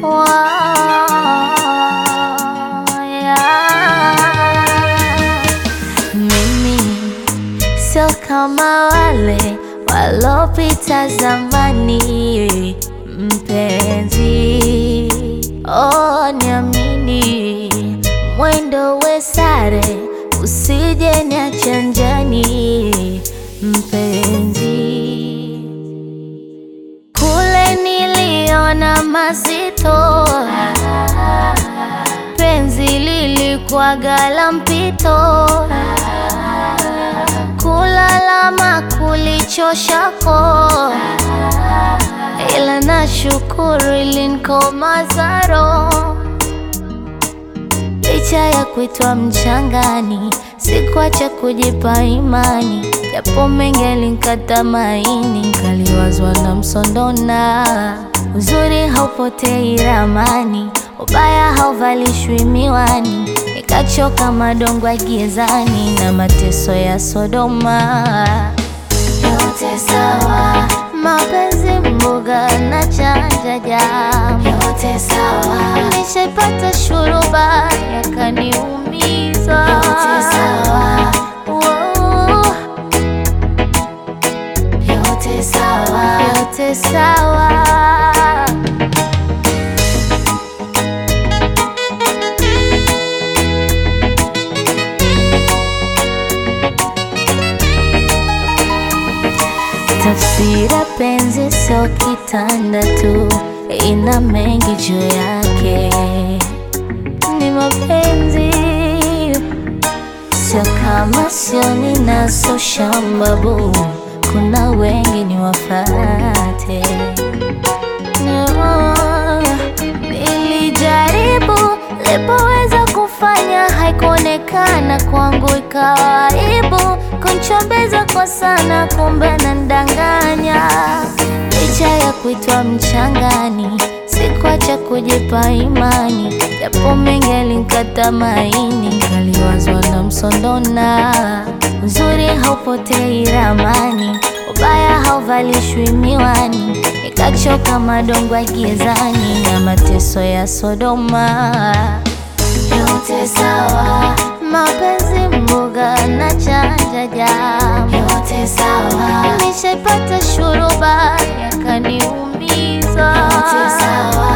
Mimi sio kama wale walopita zamani, mpenzi, oh, niamini, mwendo we sare, usije niache njiani, mpenzi. Kule niliona mazito, penzi lilikuwaga la mpito, kulalama kulichoshako, ila nashukuru ilinikomaza roho. Licha ya kuitwa mchangani, sikuacha kujipa imani, japo mengi yalinikata maini, nkaliwazwa na msondona. Uzuri haupotei ramani, ubaya hauvalishwi miwani, nikachoka madongo gizani na mateso ya Sodoma. Yote sawa, mapenzi mboga na chanja jamu, yote sawa. Nishaipata shuruba yakaniumiza, yote sawa. Wow. Yote sawa, yote sawa. Tafsira penzi sio kitanda tu, ina mengi juu yake. Ni mapenzi sio kama sio ninaso shambabu, kuna wengi ni wafate. No, nilijaribu lipoweza kufanya, haikuonekana kwangu, ikawa aibu kunchombeza kwa sana, kumbe nandanganya. Licha ya kuitwa mchangani, sikuacha kujipa imani, japo mengi yalinikata maini, nkaliwazwa na msondona. Uzuri haupotei ramani, ubaya hauvalishwi miwani, nikachoka madongo gizani na mateso ya Sodoma. Yote sawa, mapenzi mboga na chanja jamu, yote sawa. Nishaipata shuruba yakaniumiza, yote sawa.